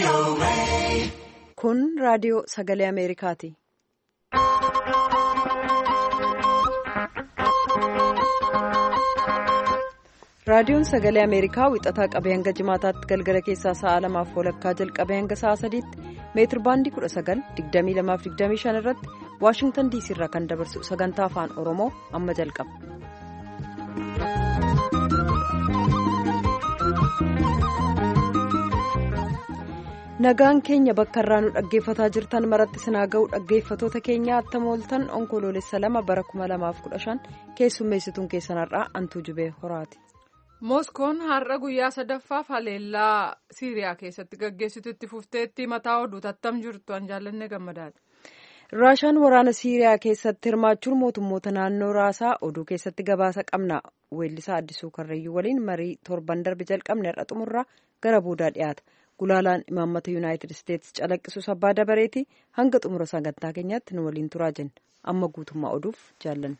Kun raadiyoo sagalee Ameerikaati. Raadiyoon sagalee Ameerikaa wixataa qabee hanga jimaataatti galgala keessaa sa'a lamaaf walakkaa jalqabee hanga sa'a sadiitti meetir baandii 19,2225 irratti Waashingtan diisii irraa kan dabarsu sagantaa afaan Oromoo amma jalqaba. Nagaan keenya bakka irraa nu dhaggeeffataa jirtan maratti sinaa ga'u dhaggeeffatoota keenya attam ooltan onkoloolessa lama bara 2015 keessummeessituun keessanarraa antuu jubee horaati. Mooskoon har'a guyyaa sadaffaaf haleellaa Siiriyaa keessatti gaggeessitutti fufteetti mataa oduu tattam jirtu an jaallanne gammadaadha. Raashaan waraana Siiriyaa keessatti hirmaachuun mootummoota naannoo raasaa oduu keessatti gabaasa qabna. Weellisaa Addisuu Karrayyuu waliin marii torban darbe jalqabne har'a xumurraa gara boodaa dhiyaata. Gulaalaan imaammata Yuunaayitid Isteetsi calaqqisus abbaa dabareeti hanga xumura sagantaa keenyaatti nu waliin turaa jenna. Amma guutummaa oduuf jaallanne.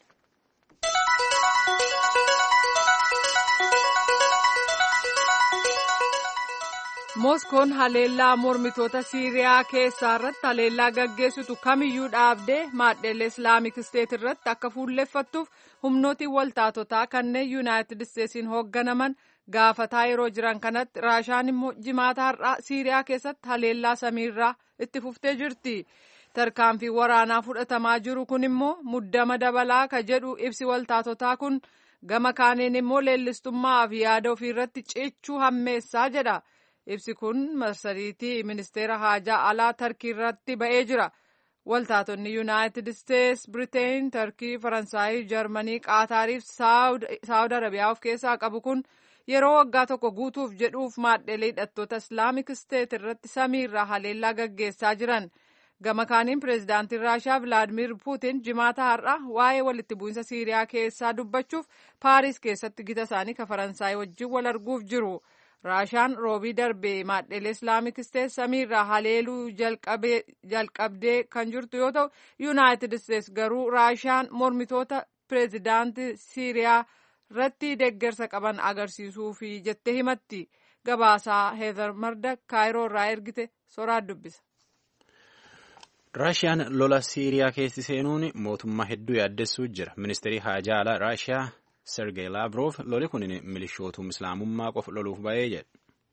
Mooskoon haleellaa mormitoota Siiriyaa keessaa irratti haleellaa gaggeessitu kamiyyuu dhaabdee maadheelee Islaamik Isteet irratti akka fuulleffattuuf humnootiin waltaatotaa kanneen Yuunaayitid Isteetsiin hoogganaman gaafataa yeroo jiran kanatti Raashaan immoo jimaata har'aa Siiriyaa keessatti haleellaa samiirraa itti fuftee jirti. Tarkaanfii waraanaa fudhatamaa jiru kun immoo muddama dabalaa ka jedhu ibsi waltaatotaa kun gama kaaniin immoo leellistummaa fi yaada ofiirratti cichuu hammeessaa jedha. Ibsi kun marsariitii ministeera haajaa alaa Tarkii irratti ba'ee jira. Waltaatonni Yuunaayitid Isteets, Biriteen, Tarkii, Faransaayii, Jarmanii, Qaataarii fi Saawud Arabiyaa of keessaa qabu kun yeroo waggaa tokko guutuuf jedhuuf maadhelee hidhattoota Islaamik Isteet irratti samiirraa haleellaa gaggeessaa jiran. Gama kaaniin pireezidaantiin Raashaa Vilaadimir Puutin jimaata har'a waa'ee walitti bu'insa Siiriyaa keessaa dubbachuuf Paaris keessatti gita isaanii ka Faransaay wajjin wal arguuf jiru. Raashaan roobii darbee maadhelee Islaamik Isteets samiirraa haleeluu jalqabdee kan jirtu yoo ta'u, Yuunaayitid Isteets garuu Raashaan mormitoota pireezidaantii Siiriyaa irratti deeggarsa qaban agarsiisuufi jettee himatti. Gabaasaa Heezar Marda Kaayiroo irraa ergite soraa dubbisa. Raashiyaan lola Siiriyaa keessi seenuun mootummaa hedduu yaaddessuu jira. Ministeerri haajaa alaa Raashiyaa Sergey Lavrov loli kun milishootum islaamummaa qofa loluuf ba'ee jedha.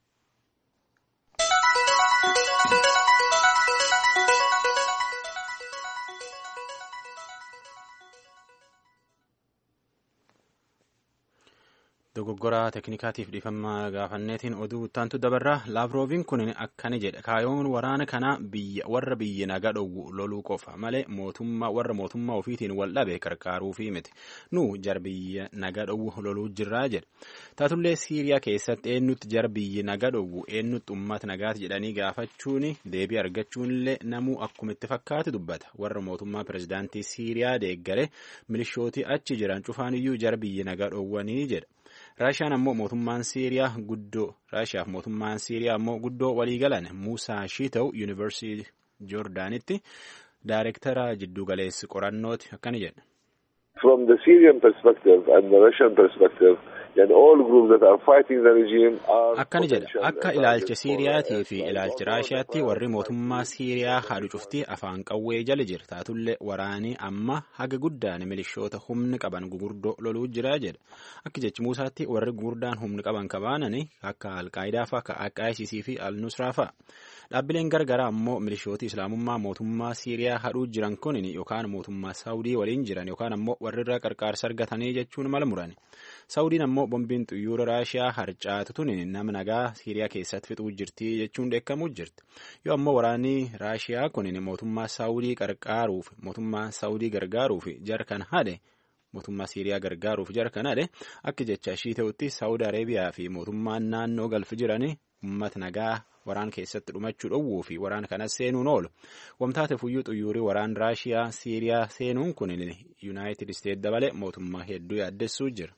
dogoggoraa teeknikaatiif dhiifama gaafanneetiin oduu ittaantu dabarraa laavrooviin kun akkana jedha kaayoon waraana kanaa biyya warra biyya nagaa dhowwu loluu qofa malee mootummaa warra mootummaa ofiitiin wal dhabe qarqaaruufi miti nu jar biyya nagaa dhowwu loluu jirraa jedha taatullee siiriyaa keessatti eenyutti jar biyya nagaa dhowwu eenyutti uummata nagaati jedhanii gaafachuun deebii argachuunillee namuu akkuma itti fakkaate dubbata warra mootummaa pirezidaantii siiriyaa deeggare milishootii achi jiran cufaaniyyuu jar biyya nagaa dhowwanii jedha. Raashiyaan ammoo mootummaan Siiriyaa guddoo Raashiyaaf mootummaan Siiriyaa ammoo guddoo waliigalan Muusaa Shiita'u Yuunivarsiitii Joordaanitti daayireektara jiddugaleessi qorannooti akkana jedha. From the Syrian perspective and the Russian perspective, and all groups that are fighting the regime are akkana jedha akka ilaalcha siiriyaatii fi ilaalcha raashiyaatti warri mootummaa siiriyaa haadhu cuftii afaan qawwee jala jira taatullee waraanii amma haga guddaan milishoota humni qaban gugurdoo loluu jira jedha akka jechi muusaatti warri gugurdaan humni qaban kabaanani akka alqaayidaa fa'a akka ISIS fi al-nusraa fa'a dhaabbileen gargaraa ammoo milishooti islaamummaa mootummaa siiriyaa hadhuu jiran kun yookaan mootummaa saawudii waliin jiran yookaan ammoo warrirraa qarqaarsa argatanii jechuun mala muran saawudiin ammoo bombiin xiyyoora raashiyaa harcaatu tun nama nagaa siiriyaa keessatti fixuu jirti jechuun dheekkamuu jirti yoo ammoo waraanni raashiyaa kun mootummaa saawudii qarqaaruuf mootummaa saawudii gargaaruuf jar kan haadhe mootummaa siiriyaa gargaaruuf jar kan haadhe akka jecha ishii ta'utti saawud areebiyaa fi mootummaan naannoo galfi jiran uummata nagaa waraan keessatti dhumachuu dhowwuu fi waraan kanas seenuun oolu wamtaate fuyyuu xiyyoorri waraan raashiyaa siiriyaa seenuun kun yuunaayitid isteet dabale mootummaa hedduu yaaddessuu jira.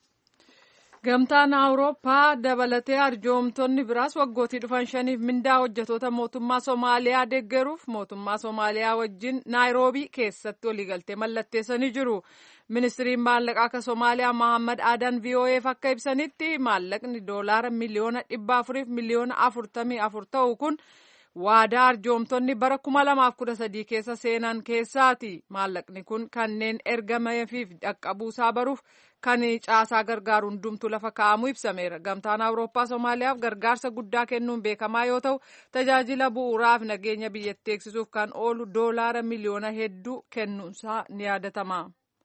Gamtaan Awurooppaa dabalatee arjoomtonni biraas waggootii dhufan shaniif mindaa hojjetoota mootummaa Somaaliyaa deeggaruuf mootummaa Somaaliyaa wajjin Naayiroobii keessatti waliigaltee mallatteessanii jiru. Ministiriin maallaqaa akka Somaaliyaa Mohaammed Adan VOA'f akka ibsanitti maallaqni doolaara miliyoona dhibba afuriif miliyoona afurtamii afur ta'u kun waadaa arjoomtonni bara 2013 keessa seenan keessaati maallaqni kun kanneen ergameefiif dhaqqabuusaa baruuf kan caasaa gargaaru hundumtu lafa kaa'amu ibsameera gamtaan awurooppaa soomaaliyaaf gargaarsa guddaa kennuun beekamaa yoo ta'u tajaajila bu'uuraaf nageenya biyyattii eegsisuuf kan oolu doolaara miliyoona hedduu kennuunsaa ni yaadatama.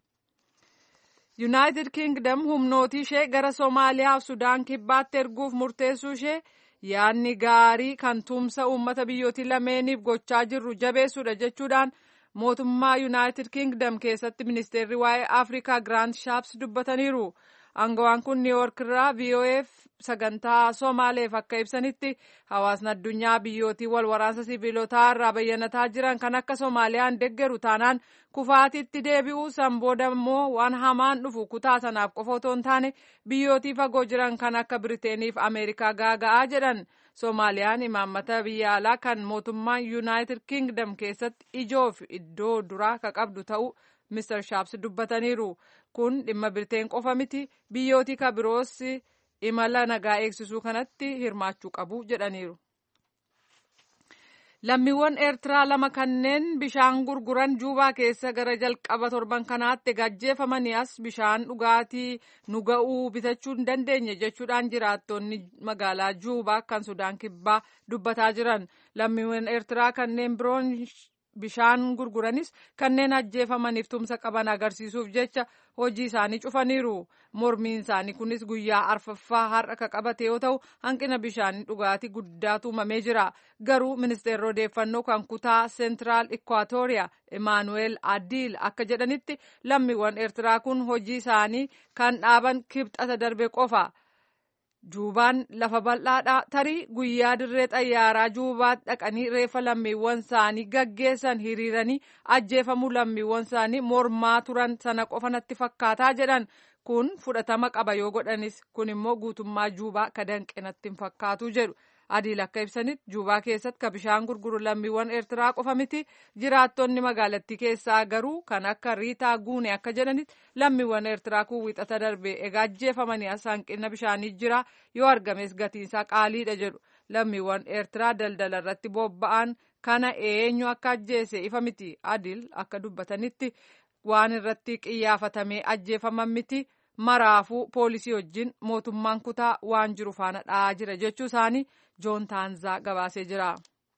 yuunaayitid kiingdam humnootii ishee gara soomaaliyaa fi sudaan kibbaatti erguuf murteessuu ishee yaadni gaarii kan tumsa uummata biyyootii lameeniif gochaa jirru jabeessuudha jechuudhaan mootummaa yuunaayitid kiingdam keessatti ministeerri waa'ee afrikaa giraant shaaps dubbataniiru aangawaan kun niiwuork irraa voaf sagantaa soomaaleef akka ibsanitti hawaasni addunyaa biyyootii wal waraansa sibiilotaa irraa bayyanataa jiran kan akka soomaaliyaan deggeru taanaan kufaatitti deebi'uu san booda immoo waan hamaan dhufu kutaa sanaaf qofa otoo hin taane biyyootii fagoo jiran kan akka biriteeniif ameerikaa gaaga'aa jedhan soomaaliyaan imaammata biyya alaa kan mootummaan yuunaayitid kiingdam keessatti ijoof iddoo duraa ka qabdu ta'uu mister shaaps dubbataniiru kun dhimma birteen qofa miti biyyootii ka biroos imala nagaa eegsisuu kanatti hirmaachuu qabu jedhaniiru. lammiiwwan eertiraa lama kanneen bishaan gurguran juubaa keessa gara jalqaba torban kanaatti gajjeefamanii as bishaan dhugaatii nu ga'uu bitachuu hin dandeenye jechuudhaan jiraattonni magaalaa juubaa kan sudaan kibbaa dubbataa jiran lammiiwwan eertiraa kanneen biroon bishaan gurguranis kanneen ajjeefamaniif tumsa qaban agarsiisuuf jecha hojii isaanii cufaniiru mormiin isaanii kunis guyyaa arfaffaa har'a ka qabate yoo ta'u hanqina bishaanii dhugaatii guddaatu uumamee jira garuu ministeerri odeeffannoo kan kutaa seentiraal ikwaatooriyaa imaanuweel adiil akka jedhanitti lammiiwwan eertiraa kun hojii isaanii kan dhaaban kibxata darbe qofa. juubaan lafa bal'aadha tarii guyyaa dirree xayyaaraa juubaatti dhaqanii reeffa lammiiwwan isaanii gaggeessan hiriiranii ajjeefamuu lammiiwwan isaanii mormaa turan sana qofa natti fakkaataa jedhan kun fudhatama qaba yoo godhanis kun immoo guutummaa juubaa ka danqe natti hin fakkaatu jedhu adiil akka ibsanitti juubaa keessatti ka bishaan gurguru lammiiwwan eertiraa qofa miti jiraattonni magaalattii keessaa garuu kan akka riitaa guune akka jedhanitti lammiiwwan eertiraa kun wixata darbe egaa ajjeefamanii as hanqina bishaanii jira yoo argames gatiinsaa qaaliidha jedhu lammiiwwan eertiraa daldala irratti bobba'an kana eenyu akka ajjeese ifa miti adiil akka dubbatanitti waan irratti qiyyaafatamee ajjeefaman miti maraafuu poolisii wajjin mootummaan kutaa waan jiru faana dha'aa jira jechuu isaanii joon taanzaa gabaasee jira.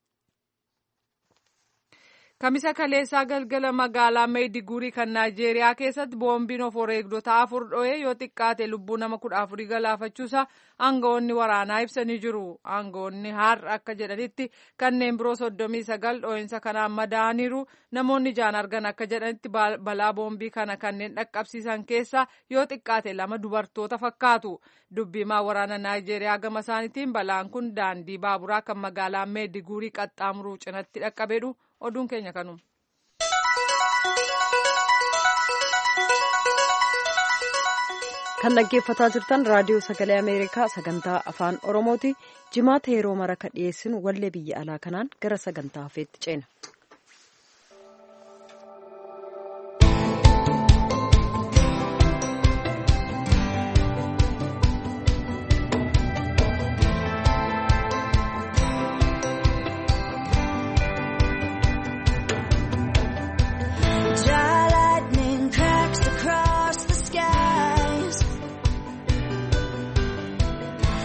Kamisa kaleessaa galgala magaalaa Meediguurii kan Naayijeeriyaa keessatti boombiin of wareegdota afur dho'ee yoo xiqqaate lubbuu nama kudha afurii galaafachuusaa aangawoonni waraanaa ibsanii jiru. Aangawoonni har'a akka jedhanitti kanneen biroo soddomii sagal dho'iinsa kanaan madaaniiru. Namoonni ijaan argan akka jedhanitti balaa boombii kana kanneen dhaqqabsiisan keessaa yoo xiqqaate lama dubartoota fakkaatu. Dubbimaa waraana Naayijeeriyaa gama isaaniitiin balaan kun daandii baaburaa kan magaalaa Meediguurii qaxxaamuruu cinatti dhaqqabeedhu. oduun keenya kanuma. kan dhaggeeffataa jirtan raadiyoo sagalee ameerikaa sagantaa afaan oromooti jimaata yeroo mara ka dhiyeessinu wallee biyya alaa kanaan gara sagantaa hafeetti ceena.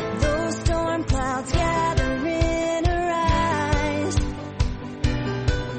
Those storm clouds gathering arise.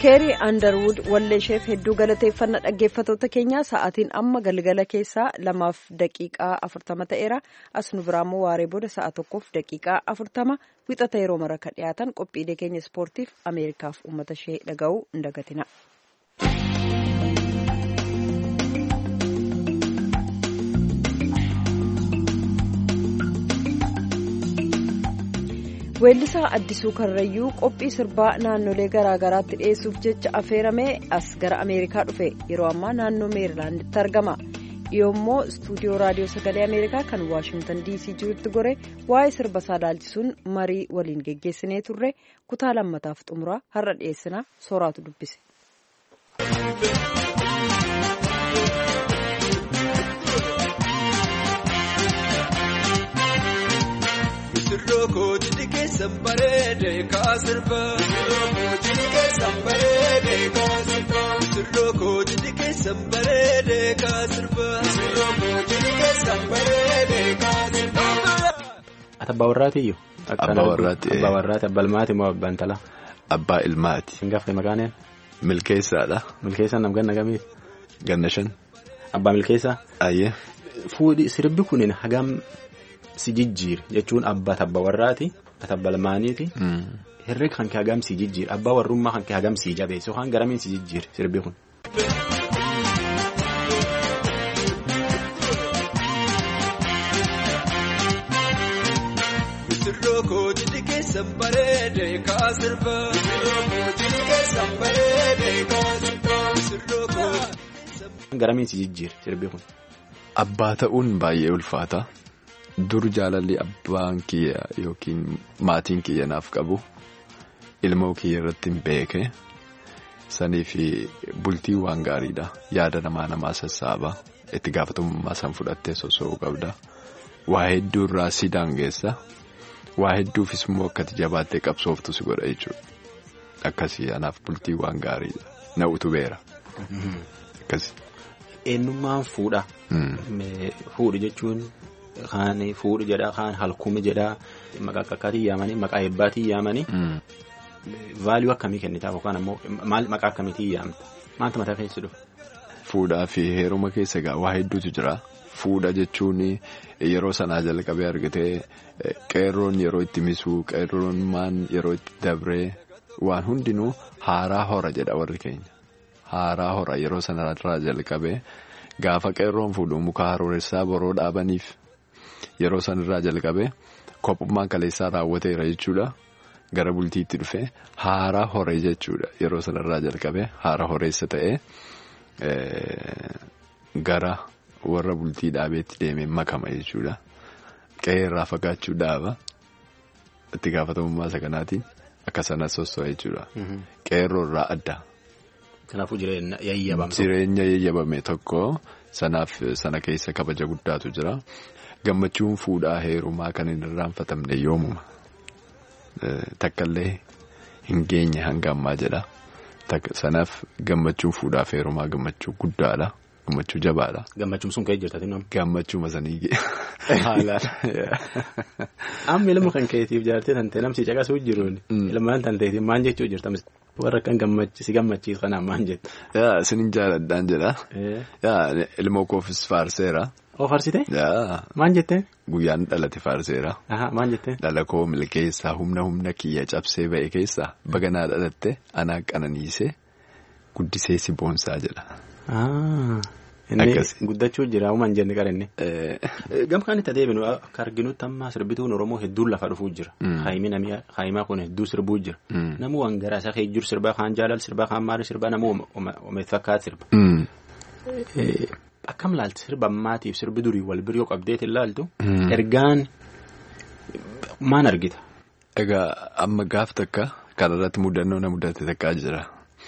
keerii andarwud walleesheef hedduu galateeffannaa dhaggeeffatoota keenyaa sa'aatiin amma galgala keessaa lamaaf daqiiqaa afurtama ta'eera as nu biraammoo waaree booda sa'a tokkoof daqiiqaa afurtama wixata yeroo mara ka dhiyaatan qophiilee keenya ispoortiif ameerikaaf uummata ishee dhaga'uu hin dagatina. weellisaa addisuu karrayyuu qophii sirbaa naannolee garaagaraatti dhiyeessuuf jecha affeeramee as gara ameerikaa dhufe yeroo ammaa naannoo meerilaanditti argama yoommoo istuudiyoo raadiyoo sagalee ameerikaa kan waashingtan dc jirutti gore waa'ee sirba isaa ilaalchisuun marii waliin geggeessinee turre kutaa lammataaf xumuraa har'a dhiyeessinaa sooraatu dubbise. Sirroo kooti keessan bareedee kaasirba. Sirroo kooti keessan bareedee kaasirba. Sirroo kooti keessan bareedee kaasirba. Sirroo kooti keessan bareedee kaasirba. Ati abbaa warraatiyyuu? Abbaa warraati. Abbaa warraati abbaa ilmaati moo abbaan talaa? Abbaa ilmaati. Hin gaafne maqaan Milkeessaadha. Milkeessaan nam ganna gamiiti? Ganna shan. Abbaa milkeessaa? Ayyee. Fuudhi sirbi kunin hagam si jijjiir jechuun abbaa tabba warraati atabba lamaaniiti. Herreg kan kee hagam si jijjiir abbaa warrummaa kan kee hagam si jabeessu yookaan garamiin si jijjiir sirbi kun. Sirroo kooti keessan bareedee kaasirba. Sirroo kooti keessan bareedee kaasirba. Sirroo kooti. Garamiin si jijjiir sirbi kun. Abbaa ta'uun baay'ee ulfaata. Dur jaalalli abbaan kiyya yookiin maatiin kiyya naaf qabu ilmoo kiyya irratti hin beeke sanii fi bultii waan gaariidha yaada namaa namaa sassaaba itti gaafatamummaa san fudhattee sosso'uu qabda waa hedduu irraa si daangeessa waa hedduufis immoo akkati jabaattee qabsooftu si godha jechuudha akkasii anaaf bultii waan gaariidha na utubeera akkasii. Eenyummaan fuudha. Fuudhi jechuun. Kaan fuudhi jedhaa kaan halkumi jedhaa maqaa qaqqaatii yaamanii maqaa hebbaatii yaamanii. Vaaliyuu akkamii kennitaaf yookaan ammoo maal maqaa akkamiitii yaamta maaltu mataa keessa dhufa. Fuudhaa fi heeruma keessa egaa waa hedduutu jira. Fuudha jechuun yeroo sanaa jalqabee argatee qeerroon yeroo itti misuu qeerroon maan yeroo itti dabree waan hundinuu haaraa hora jedha warri keenya. Haaraa hora yeroo sanarraa jalqabee gaafa qeerroon fuudhu muka harooressaa boroo dhaabaniif. Yeroo sanarraa jalqabee kophummaan kaleessaa raawwateera jechuudha. Gara bultiitti dhufee haara horee jechuudha. Yeroo sanarraa jalqabee haara horeessa ta'ee gara warra bultii dhaabeetti deemee makama jechuudha. Qe'eerraa fagaachuu dhaaba. Itti gaafatamummaa isa kanaatiin akka sana sosso'a jechuudha. Qeerroorraa adda. Kanaafuu jireenya yayyabame. Jireenya yayyabame tokko sanaaf sana keessa kabaja guddaatu jira. Gammachuun fuudhaa heerumaa kan hin irraanfatamne yoomuma. Takkaallee hin geenye hanga ammaa jedha. Sanaaf gammachuun fuudhaaf heerumaa gammachuu guddaadha. Gammachuu jabaadha. Gammachuun sun ka'ee jirtati nama. Gammachuu sanii Haalaan. Amma ilma kan keetiif jaartee tantee namsi caqasuu jiruun. Ilmaan tanteetiin maal jechuu jirta warra kan si gammachiisu kanaan maal jettu. Yaa isinin jaaladhaan jedha. Yaa ilmoo koofis faarseera. Oo faarsite? Yaa. Maal jettee? Guyyaan dhalate faarseera. Maal jettee? Dhala koo milkeessaa humna humna kiyya cabsee ba'e keessaa baganaa dhalatte anaa qananiisee guddisee si boonsaa jedha. Inni guddachuu jira uumaan jenne qarinne. Gamkaan itti adeemnu akka arginutti amma sirbituun Oromoo hedduun lafa dhufuu jira. Haayimaa kun hedduu sirbuu jira. Namuu waan garaa isaa keessa jiru sirbaa kaan jaalal sirbaa kaan maali sirbaa namuu omeet fakkaata sirba. Akkam laalti sirba ammaatiif sirbi durii wal bira yoo qabdeetiin laaltu. Ergaan maan argita? Egaa amma gaaf takka kanarratti mudannoo na mudate takkaa jira.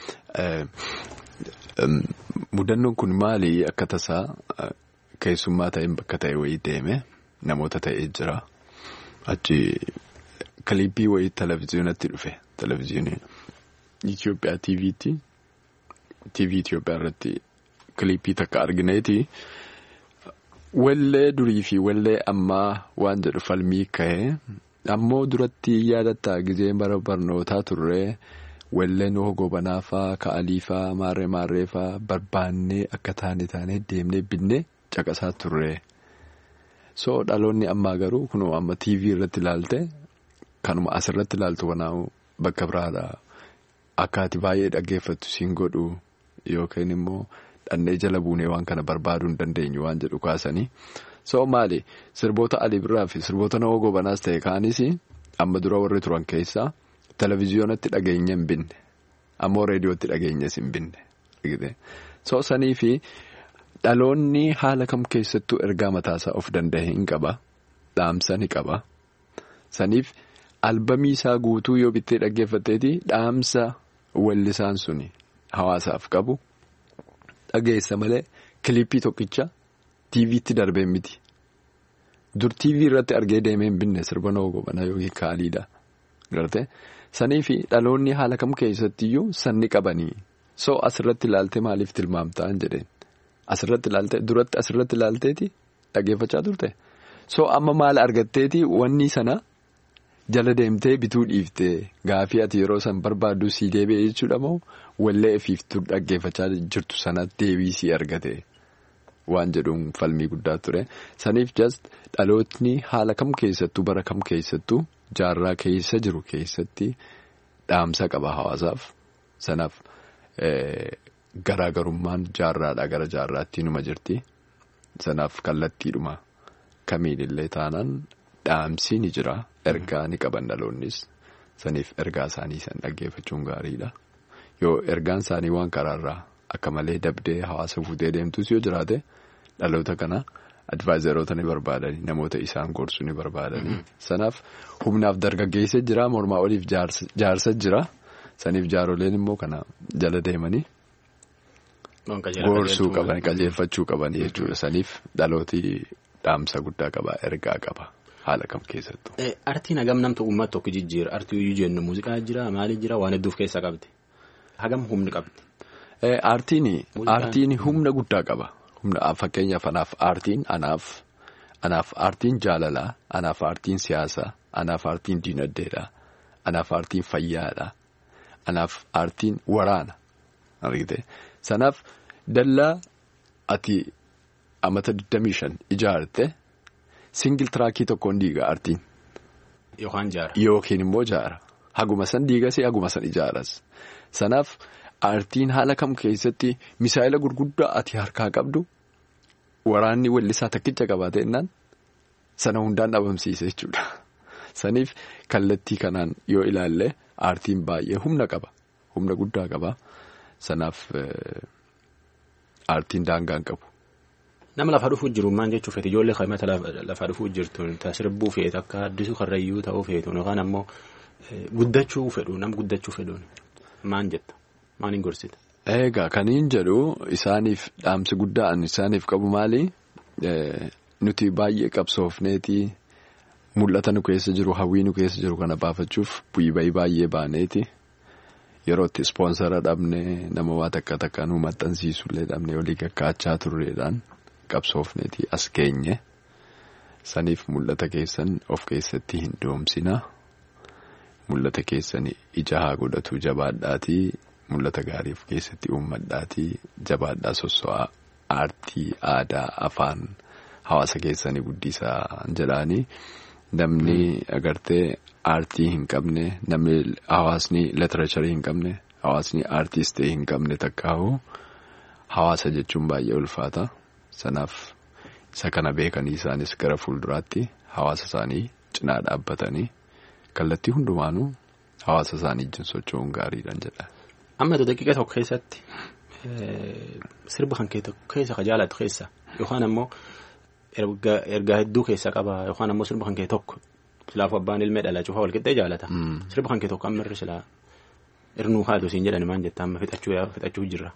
Mudannoon kun maali akka tasaa keessummaa ta'een bakka ta'e wayii deeme namoota ta'ee jira. Achi kiliippii wayii televezyiinatti dhufe televezyiinii Itoophiyaa TV'tti TV Itoophiyaa irratti kiliippii takka argineeti. Wallee durii fi wallee ammaa waan jedhu falmii ka'ee ammoo duratti yaadataa gizee bara barnootaa turree walleen gobanaa faa ka'alii faa maarree maarree faa barbaannee akka taane taanee deemnee binnee caqasaa turre. So dhaloonni ammaa garuu kunuu amma TV irratti ilaalte kanuma asirratti ilaaltu kanaa'u bakka biraadha. Akka ati baay'ee dhaggeeffattu siin godhu yookiin immoo dhannee jala buunee waan kana barbaaduu hin dandeenyu waan jedhu kaasanii. So maali sirboota Ali Birraa fi sirboota Nawoo Gobanaas ta'e kaanis amma dura warri turan keessaa televezyiyoonatti dhageenya hin binne ammoo reediyootti dhageenyas hin binne. So sanii fi dhaloonni haala kam keessattuu ergaa mataasaa of danda'e hin qaba dhaamsa ni qaba saniif albamii isaa guutuu yoo bittee dhaggeeffatteeti dhaamsa wallisaan suni hawaasaaf qabu dhageessa malee kilippii tokkicha. TV'tti darbee miti dur TV irratti argee deemee hin binne sirba Nawoo Gobanaa yookiin kaaliidha garte sanii fi dhaloonni haala kam keessattiyyuu sanni qabanii soo asirratti ilaaltee maaliif tilmaamtaa hin jedheen asirratti ilaaltee duratti asirratti ilaalteeti dhageeffachaa turte soo amma maal argatteeti wanni sana jala deemtee bituu dhiiftee gaafii ati yeroo san barbaaddu sii deebi'ee jechuudha moo wallee ifiiftuu dhaggeeffachaa jirtu sanatti deebii sii argate. Waan jedhuun falmii guddaa ture saniif just dhalootni haala kam keessattuu bara kam keessattuu jaarraa keessa jiru keessatti dhaamsa qaba hawaasaaf sanaaf garaagarummaan jaarraadhaa gara jaarraatti numa jirti sanaaf kallattiidhuma kamiinillee taanaan dhaamsi ni jira ergaa ni qaban dhaloonnis saniif ergaa isaanii san dhaggeeffachuun gaariidha yoo ergaan isaanii waan karaarraa. Akka malee dabdee hawaasa fuutee deemtus yoo jiraate dhaloota kana advaayizaroota ni barbaadanii namoota isaan gorsu ni barbaadanii sanaaf humnaaf dargaggeessa jira mormaa oliif jaarsa jira saniif jaaroleen immoo kana jala deemanii gorsuu qaban qajeelfachuu qaban jechuudha saniif dhalooti dhaamsa guddaa qaba ergaa qaba haala kam keessattuu. Artiin hagam namtu uummata tokko jijjiira artii iyyuu jennu muuziqaa jira maali jira waan hedduuf keessa qabdi hagam humni qabdi. Aartiin humna guddaa qaba. Fakkeenyaaf anaaf aartiin anaaf anaaf aartiin jaalalaa anaaf aartiin siyaasaa anaaf aartiin diinagdeedha anaaf aartiin fayyaadha anaaf aartiin waraana argite sanaaf dallaa ati amata 25 ijaarte singil tiraakii tokkoon diiga aartiin. Yookaan jaara. Yookiin immoo jaara haguma san diigas haguma san ijaaras sanaaf. Aartiin haala kam keessatti misaa'ila gurguddaa ati harkaa qabdu waraanni wallisaa takkicha qabaate innaan sana hundaan dhabamsiise jechuudha. Saniif kallattii kanaan yoo ilaalle aartiin baay'ee humna qaba. Humna guddaa qaba. Sanaaf aartiin daangaan qabu. Nama lafa dhufuu jiru maal jechuu feetu ijoollee qaamata lafa dhufuu jirtu sirbuu feetu akka addisuu karrayyuu ta'uu feetu yookaan ammoo guddachuu fedhu nama guddachuu fedhuun maal jetta. Maaliin gorsita? Egaa kaniin jedhu isaaniif dhaamsi guddaan isaaniif qabu maali? Nuti baay'ee qabsoofneeti mul'ata nu keessa jiru hawwii nu keessa jiru kana baafachuuf bu'ii bayii baay'ee baaneeti yeroo itti ispoonsara dhabne nama waa takka takka nu maxxansiisullee dhabne olii gaggaachaa turreedhaan qabsoofneeti as geenye saniif mul'ata keessan of keessatti hin doomsina mul'ata keessan ija haa godhatu jabaadhaatii. Mul'ata gaarii of keessatti uummadhaatii jabaadhaa sosso'aa aartii aadaa afaan hawaasa keessanii guddisaa jedhaanii namni agartee aartii hin qabne namni hawaasni leetiracharii hin qabne hawaasni aartiistee hin qabne takkaahu hawaasa jechuun baay'ee ulfaata sanaaf isa kana beekanii isaanis gara fuulduraatti hawaasa isaanii cinaa dhaabbatanii kallattii hundumaanuu hawaasa isaanii wajjin socho'uun gaariidhaan jedha. Amma daqiiqa tokko keessatti sirba kan keessa ka jaalatu keessa yookaan ammoo ergaa hedduu keessa qaba yookaan ammoo sirba kan kee tokko silaafuu abbaan ilmee dhala cufaa walqixxee jaalata. Sirba kan kee tokko amma irra silaa irnuu haatu siin jedhani maal jetta amma fixachuu jirra.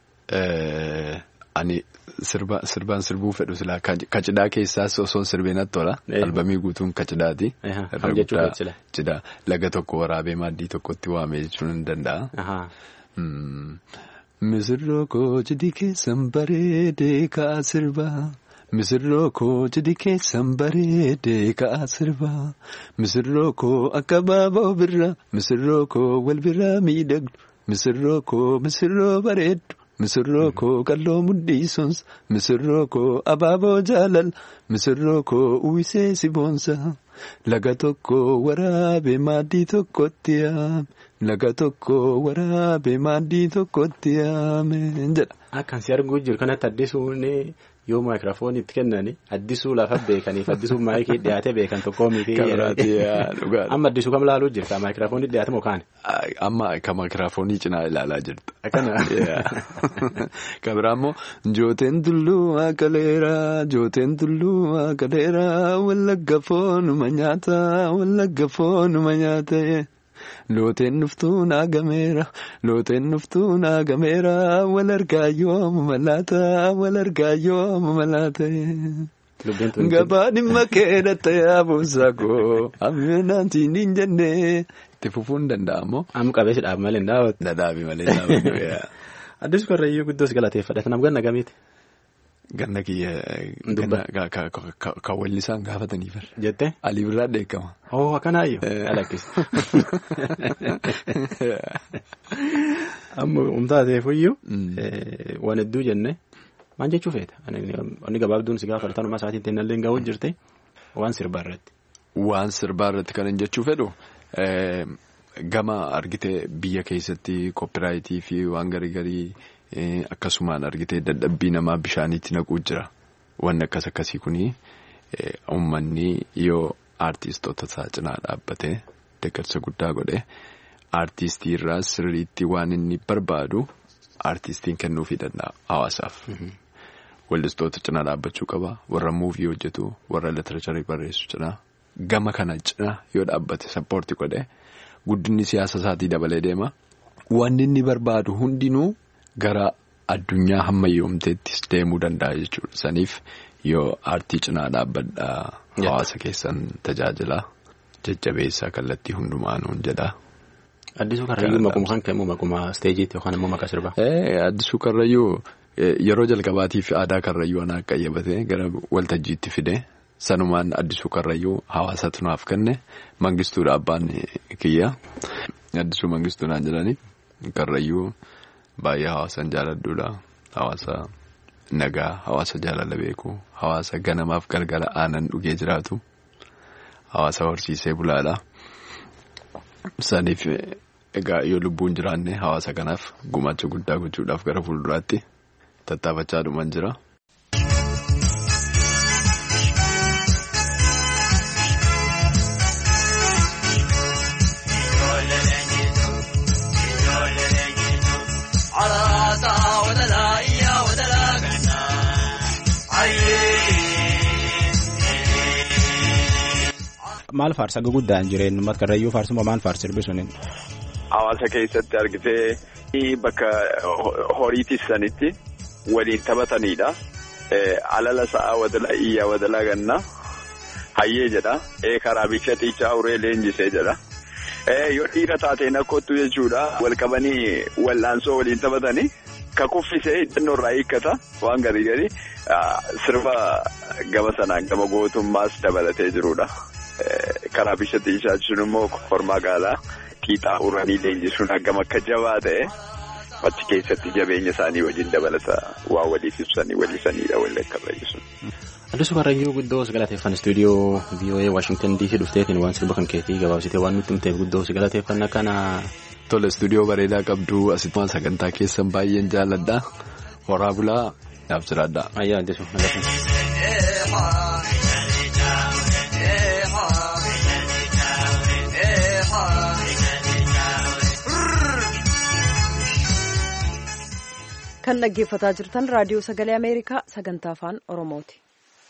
Ani sirbaan sirbuu fedhu silaa kacidhaa keessaas osoo sirbee natti tola. Albamii guutuun kacidhaati. Cidhaa laga tokko waraabee maaddii tokkotti waamee jechuun ni danda'a. Misirroo koo cidhi keessan bareedee kaa sirbaa misirroo koo cidhi keessan bareedee ka'aa sirbaa misirroo koo akka baaboo birraa misirroo koo wal biraa miidhagdu misirroo koo misirroo bareeddu. Misirroo koo qalloo mudhiisons misirroo koo abaaboo jaalal misirroo koo uwwisee si boonsa laga tokko waraabee maaddii tokkotti yaame laga tokko waraabee maaddii tokkotti yaame jedha. Akkan si arguu jiru kanatti addisuun yoo maayikiraafoon itti kennani addisuu lafa beekaniif addisuu maayikii dhiyaatee beekan tokkoo miti. Amma addisuu kam laaluu jirta maayikiraafoon dhiyaate moo kaane. Amma kan maayikiraafoonii cinaa ilaalaa jirta. Akkana. Kan biraa immoo jooteen tulluu akaleeraa jooteen tulluu akaleeraa wallagga foonuma nyaata wallagga foonuma nyaata. Looteen dhuftuu naagameera looteen dhuftuu naagameera wal argaa yooma malaata wal argaa yooma malaata. Gabaa dhimma keedhatta yaabuusaa koo amminaatiin hin jenne itti fufuun danda'amoo. Amma qabeessi dhaab malee hin daawwatu. Dhadhaabi malee daawwatu. Addis Korrayyuu guddoos galateeffadha. Kanaaf ganna gamiiti. Ganna kiyya kan wallisaan gaafatanii fira. Jettee. Alii birraa dheekama. Oo akkanaayyuu. Alakkis. Amma humtaateefuyyuu. Waan hedduu jenne maal jechuu feeta? Inni gabaabduun si gaafa dhalatan isaatiin teennallee gahuun jirte waan sirbaa irratti. Waan sirbaa irratti kan hin jechuu fedhu gama argitee biyya keessatti koopiraayitii fi waan garii garii. Akkasumaan argitee dadhabbii namaa bishaaniitti naquu jira. Wanni akkas akkasii kuni uummanni yoo aartistoota isaa cinaa dhaabbatee deeggarsa guddaa godhe aartistii irraa sirriitti waan inni barbaadu aartistiin kennuufii danda'a hawaasaaf. Wallistoota cinaa dhaabbachuu qaba. Warra muuvii hojjetu warra literacharii barreessu cinaa gama kana cinaa yoo dhaabbate sappoortii godhe guddinni siyaasa isaatii dabalee deema. Wanni inni barbaadu hundinuu. Gara addunyaa hammayyoomteettis deemuu danda'a jechuudha. Saniif yoo aartii cinaa dhaabbadhaa hawaasa keessan tajaajila jajjabeessaa kallattii hundumaanuun jedha. Addisuu Karrayyuu maquma kan kennu maquma isteejiitti yookaan immoo maqaa sirbaa. Addisuu Karrayyuu yeroo jalqabaatiif aadaa Karrayyuu anaa qayyabatee gara waltajjiitti fide sanumaan Addisuu Karrayyuu hawaasatu naaf kenne mangistuudha abbaan kiyya. Addisuu mangistuudhaan jedhani Karrayyuu. Baay'ee hawaasaan jaaladduudha. Hawaasa nagaa, hawaasa jaalala beeku, hawaasa ganamaaf galgala aanan dhugee jiraatu, hawaasa horsiisee bulaadha. Saniif egaa yoo lubbuun jiraanne hawaasa kanaaf gumaacha guddaa gochuudhaaf gara fuulduraatti tattaafachaa dhuman jira. Maal faarsa guguddaan jireenyu uummata karrayyuu faarsuma maal faarsa sirbi suniin. Hawaasa keessatti argitee bakka horii tiksanitti waliin taphatanidha. Alala sa'aa wadala iyyaa wadala ganna hayyee jedha. Karaa bicha xiichaa uree leenjisee jedha. Yoo dhiira taateen akkottu jechuudha. Wal qabanii wal'aansoo waliin taphatanii. Ka kuffisee hidhannoo irraa hiikkata waan garii garii sirba gama sanaan gama gootummaas dabalatee jirudha. Karaa bisha xiichaa jechuun immoo kormaa gaalaa qiixaa uranii leenjisuun hagam akka jabaa ta'e achi keessatti jabeenya isaanii wajjin dabalata waa waliif ibsanii wallisanidha walii akka fayyisuun. Addisuu Karrayyuu guddoo si galateeffan istuudiyoo VOA Waashingtan DC dhufteetiin waan sirba kan keetii gabaabsitee waan nutti himteef guddoo si galateeffanna kana. Tole istuudiyoo bareedaa qabdu asitti sagantaa keessan baay'een jaalladha. Horaa bulaa naaf jiraadha. Ayyaa addisuu Kan dhaggeeffataa jirtan raadiyoo sagalee Ameerikaa sagantaa afaan Oromooti.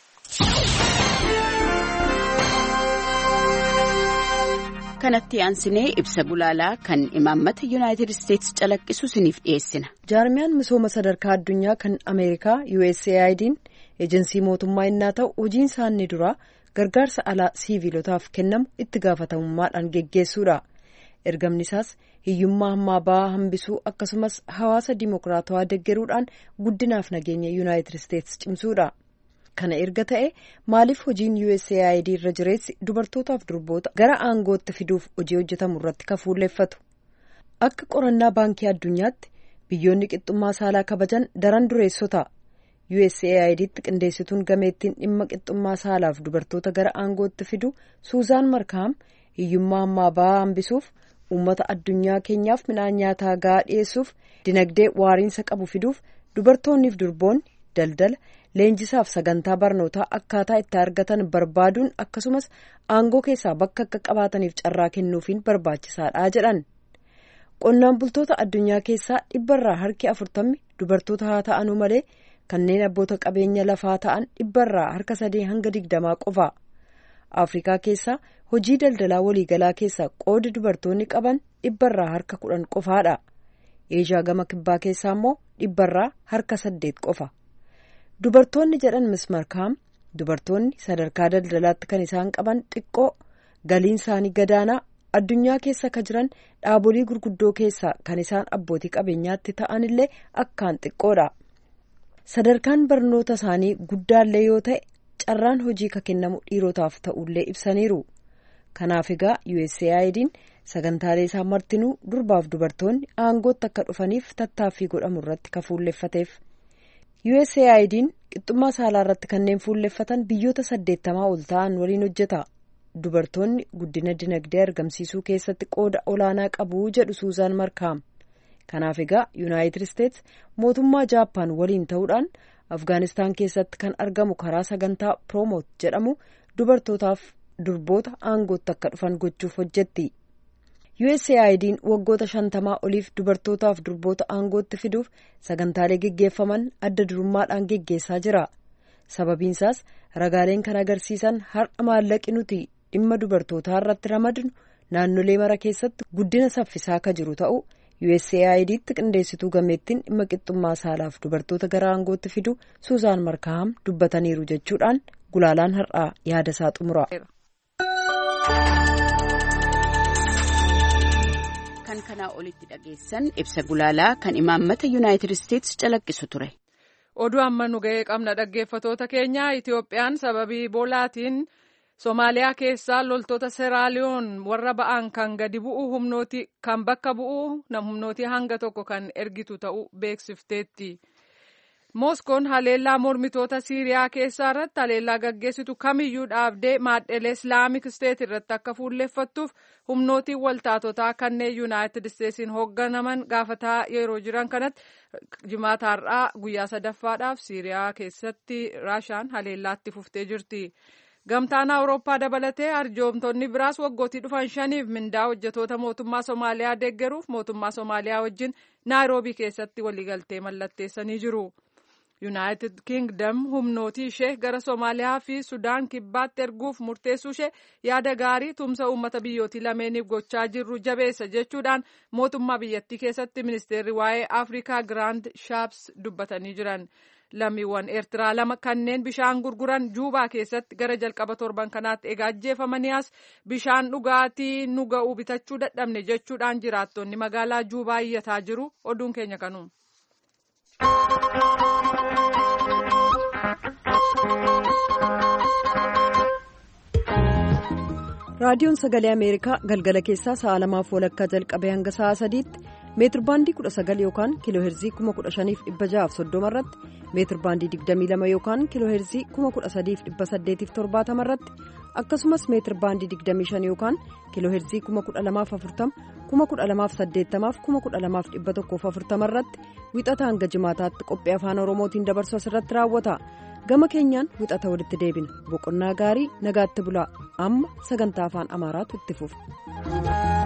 kanatti aansinee ibsa bulaalaa kan imaammata yuunaayitid isteetsi calaqqisu isiniif dhiyeessina. jaarmiyaan misooma sadarkaa addunyaa kan ameerikaa USAID'n eejensii mootummaa innaa ta'u hojiin isaanii duraa gargaarsa alaa siiviilotaaf kennamu itti gaafatamummaadhaan geggeessuudha. ergamni isaas hiyyummaa hammaa ba'aa hambisuu akkasumas hawaasa dimokiraatawaa deggeruudhaan guddinaaf nageenya yuunaayitid isteetsi cimsuudha. kana erga ta'e maaliif hojiin USAID irra jireessi dubartootaaf durboota gara aangootti fiduuf hojii hojjetamu irratti kafuulleeffatu akka qorannaa baankii addunyaatti biyyoonni qixxummaa saalaa kabajan daran dureessota USAIDtti qindeessituun gameettiin dhimma qixxummaa saalaaf dubartoota gara aangootti fidu suuzaan markaam hiyyummaa ammaa ba'aa hambisuuf uummata addunyaa keenyaaf midhaan nyaataa gahaa dhiyeessuuf dinagdee waariinsa qabu fiduuf dubartoonniif durboonni daldala leenjisaaf sagantaa barnootaa akkaataa itti argatan barbaaduun akkasumas aangoo keessaa bakka akka qabaataniif carraa kennuufiin barbaachisaadha jedhan qonnaan bultoota addunyaa keessaa dhibbarraa harki afurtammi dubartoota haa ta'anuu malee kanneen abboota qabeenya lafaa ta'an dhibbarraa harka sadii hanga digdamaa qofa afrikaa keessaa hojii daldalaa waliigalaa keessaa qoodi dubartoonni qaban dhibbarraa harka kudhan qofaadha eeshiyaa gama kibbaa keessaa immoo dhibbarraa harka saddeet qofa dubartoonni jedhan mismarkaam dubartoonni sadarkaa daldalaatti kan isaan qaban xiqqoo galiin isaanii gadaanaa addunyaa keessa ka jiran dhaabolii gurguddoo keessaa kan isaan abbootii qabeenyaatti ta'anillee akkaan xiqqoodha sadarkaan barnoota isaanii guddaallee yoo ta'e carraan hojii ka kennamu dhiirotaaf ta'ullee ibsaniiru kanaaf egaa USAID'n sagantaalee isaa martinuu durbaaf dubartoonni aangootti akka dhufaniif tattaaffii godhamu irratti ka fuulleffateef USAID'n qixxummaa saalaa irratti kanneen fuulleffatan biyyoota saddeettamaa ol ta'an waliin hojjeta dubartoonni guddina dinagdee argamsiisuu keessatti qooda olaanaa qabu jedhu suuzaan markaam kanaaf egaa yuunaayitid isteets mootummaa jaappaan waliin ta'uudhaan afgaanistaan keessatti kan argamu karaa sagantaa proomoot jedhamu dubartootaaf durboota aangootti akka dhufan gochuuf hojjetti USAID'n waggoota shantamaa oliif dubartootaaf durboota aangootti fiduuf sagantaalee geggeeffaman adda durummaadhaan geggeessaa jira sababiinsaas ragaaleen kan agarsiisan har'a maallaqi nuti dhimma dubartootaa irratti ramadnu naannolee mara keessatti guddina saffisaa ka jiru ta'u USAID'tti qindeessituu gameettiin dhimma qixxummaa saalaaf dubartoota gara aangootti fidu suuzaan markaam dubbataniiru jechuudhaan gulaalaan har'aa yaada isaa xumura. kan kanaa olitti dhageessan ibsa gulaalaa kan imaammata yuunaayitid isteetsi calaqqisu ture. oduu amma nu ga'ee qabna dhaggeeffatoota keenya itiyoophiyaan sababii iboolaatiin Somaaliyaa keessaa loltoota Seeraaliyoon warra ba'an kan gadi bu'u humnooti kan bakka bu'u humnooti hanga tokko kan ergitu ta'uu beeksifteetti. Mooskoon haleellaa mormitoota Siiriyaa keessaa irratti haleellaa gaggeessitu kamiyyuu dhaabdee maadhelee Islaamik Isteet irratti akka fuulleffattuuf humnootiin waltaatotaa kanneen Yuunaayitid Isteetsiin hoogganaman gaafataa yeroo jiran kanatti jimaata har'aa guyyaa sadaffaadhaaf Siiriyaa keessatti Raashaan haleellaatti fuftee jirti. Gamtaan Awurooppaa dabalatee arjoomtonni biraas waggootii dhufan shaniif mindaa hojjetoota mootummaa Somaaliyaa deeggaruuf mootummaa Somaaliyaa wajjin Naayiroobii keessatti waliigaltee mallatteessanii jiru. Yuunaayitid Kingdom humnootii ishee gara Somaaliyaa fi Sudaan kibbaatti erguuf murteessuu ishee yaada gaarii tumsa uummata biyyootii lameeniif gochaa jirru jabeessa jechuudhaan mootummaa biyyattii keessatti ministeerri waa'ee Afrikaa Giraand Shaaps dubbatanii jiran. lammiiwwan eertiraa lama kanneen bishaan gurguran juubaa keessatti gara jalqaba torban kanaatti egaa ajjeefamanii as bishaan dhugaatii nu ga'u bitachuu dadhabne jechuudhaan jiraattonni magaalaa juubaa iyyataa jiru oduun keenya kanuma. raadiyoon sagalee ameerikaa galgala keessaa sa'a lamaaf walakkaa jalqabee hanga sa'a sadiitti meetir baandii 19 yookaan kiiloo heerzii 15630 irratti meetir baandii 22 yookaan kiiloo heerzii 13870 irratti akkasumas meetir baandii 25 yookaan kiiloo heerzii 12040 12080 12140 irratti wixata hanga jimaataatti qophii afaan oromootiin dabarsu asirratti raawwata gama keenyaan wixata walitti deebina boqonnaa gaarii nagaatti bulaa amma sagantaa afaan amaaraatu itti fufa.